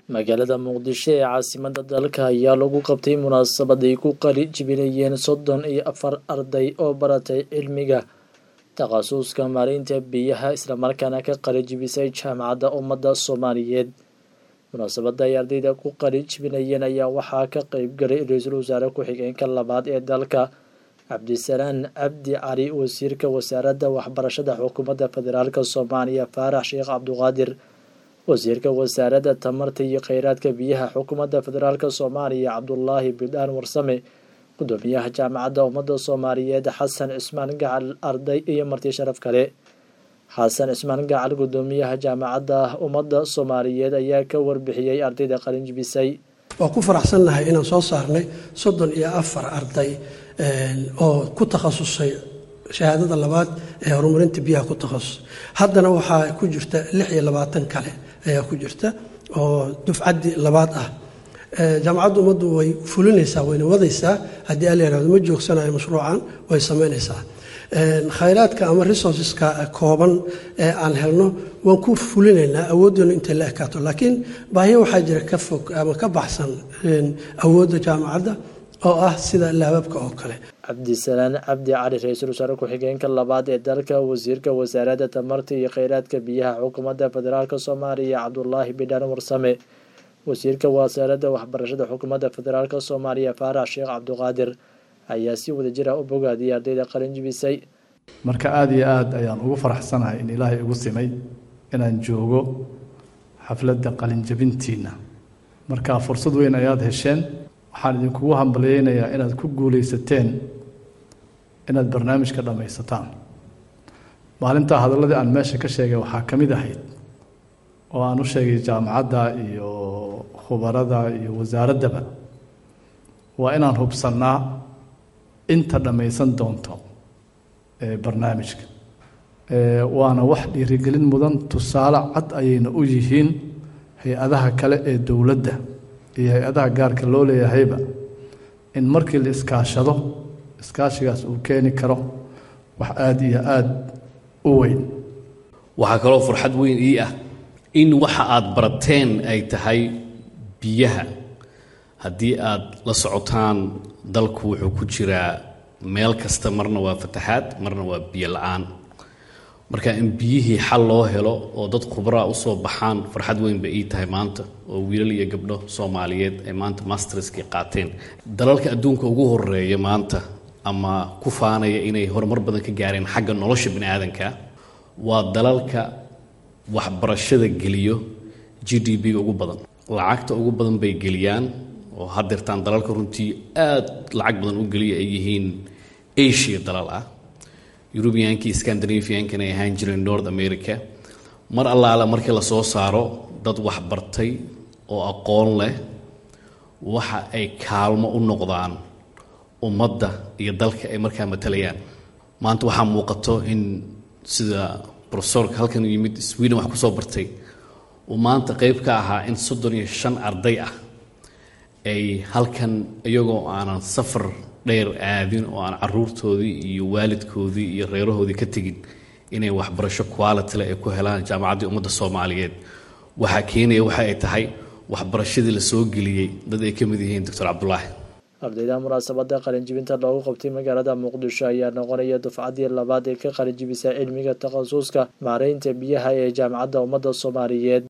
magaalada muqdisho ee caasimada dalka ayaa lagu qabtay munaasabad ay ku qali jibinayeen soddon iyo afar arday oo baratay cilmiga takhasuska maareynta biyaha islamarkaana ka qali jibisay jaamacadda ummadda soomaaliyeed munaasabada ay ardayda ku qali jibinayeen ayaa waxaa ka qeyb galay ra-iisul wasaare ku-xigeenka labaad ee dalka cabdisalaan cabdi cali wasiirka wasaaradda waxbarashada xukuumadda federaalk soomaaliya faarax sheekh cabduqaadir wasiirka wasaaradda tamarta iyo kheyraadka biyaha xukuumadda federaalk soomaaliya cabdulaahi bidhaan warsame gudoomiyaha jaamacadda ummadda soomaaliyeed xasan cismaan gacal arday iyo marti sharaf kale xasan cismaan gacal gudoomiyaha jaamacadda ummadda soomaaliyeed ayaa ka warbixiyey ardayda qalinjibisay waa ku faraxsannahay inaan soo saarnay soddon iyo afar arday oo ku takhasusay shahaadada labaad ee horumarinta biyaha ku takhasus haddana waxaa ku jirta lix iyo labaatan kale ayaa ku jirta oo dufcaddii labaad ah jaamacadda ummaddu way fulinaysaa wayna wadaysaa haddii ala yihahdo ma joogsanayo mashruucan way samaynaysaa khayraadka ama resourceska kooban ee aan helno waan ku fulinaynaa awooddeenu intay la ekaato laakiin baahiyo waxaa jira ka fog ama ka baxsan awoodda jaamacadda oo ah sida laababka oo kale cabdisalaan cabdi cali ra-iisul wasaare ku-xigeenka labaad ee dalka wasiirka wasaaradda tamarta iyo kheyraadka biyaha xukuumadda federaalk soomaaliya cabdulaahi bidhaan warsame wasiirka wasaaradda waxbarashada xukuumadda federaalk soomaaliya faarax sheekh cabduqaadir ayaa si wada jir ah u bogaadiyay ardayda qalinjibisay marka aada iyo aada ayaan ugu faraxsanahay in ilaahay igu simay inaan joogo xafladda qalinjabintiina marka fursad weyn ayaad hesheen waxaan idinkugu hambalyeynayaa inaad ku guulaysateen inaad barnaamijka dhammaysataan maalintaa hadalladii aan meesha ka sheegay waxaa ka mid ahayd oo aan u sheegay jaamacadda iyo khubarada iyo wasaaraddaba waa inaan hubsannaa inta dhammaysan doonto barnaamijka waana wax dhiirigelin mudan tusaale cad ayayna u yihiin hay-adaha kale ee dowladda iyo hay-adaha gaarka loo leeyahayba in markii la iskaashado iskaashigaas uu keeni karo wax aada iyo aada u weyn waxaa kaloo farxad weyn ii ah in waxa aad barateen ay tahay biyaha haddii aad la socotaan dalku wuxuu ku jiraa meel kasta marna waa fataxaad marna waa biyo la-aan marka in biyihii xal loo helo oo dad khubraa usoo baxaan farxad weyn bay ii tahay maanta oo wiilal iyo gabdho soomaaliyeed ay maanta masterskii qaateen dalalka adduunka ugu horeeya maanta ama ku faanaya inay horumar badan ka gaareen xagga nolosha bini aadanka waa dalalka waxbarashada geliyo g d b-ga ugu badan lacagta ugu badan bay geliyaan oo hadeertaan dalalka runtii aada lacag badan u geliya ay yihiin asia dalal ah eurubiyankii scandinaviankan ay ahaan jireen north america mar allaale markii lasoo saaro dad waxbartay oo aqoon leh waxa ay kaalmo u noqdaan ummadda iyo dalka ay markaa matalayaan maanta waxaa muuqato in sida profesorka halkan u yimid sweden wax kusoo bartay uu maanta qeyb ka ahaa in soddon iyo shan arday ah ay halkan iyagoo aanan safar dheer aadin oo aan caruurtoodii iyo waalidkoodii iyo reerahoodii ka tegin inay waxbarasho qualityle ay ku helaan jaamacaddii ummadda soomaaliyeed waxaa keenaya waxa ay tahay waxbarashadii la soo geliyey dad ay ka mid yihiin doctor cabdulaahi ardayda munaasabada qalinjibinta loogu qabtay magaalada muqdisho ayaa noqonaya dufcaddii labaad ee ka qalinjibisa cilmiga takhasuska maareynta biyaha ee jaamacadda ummadda soomaaliyeed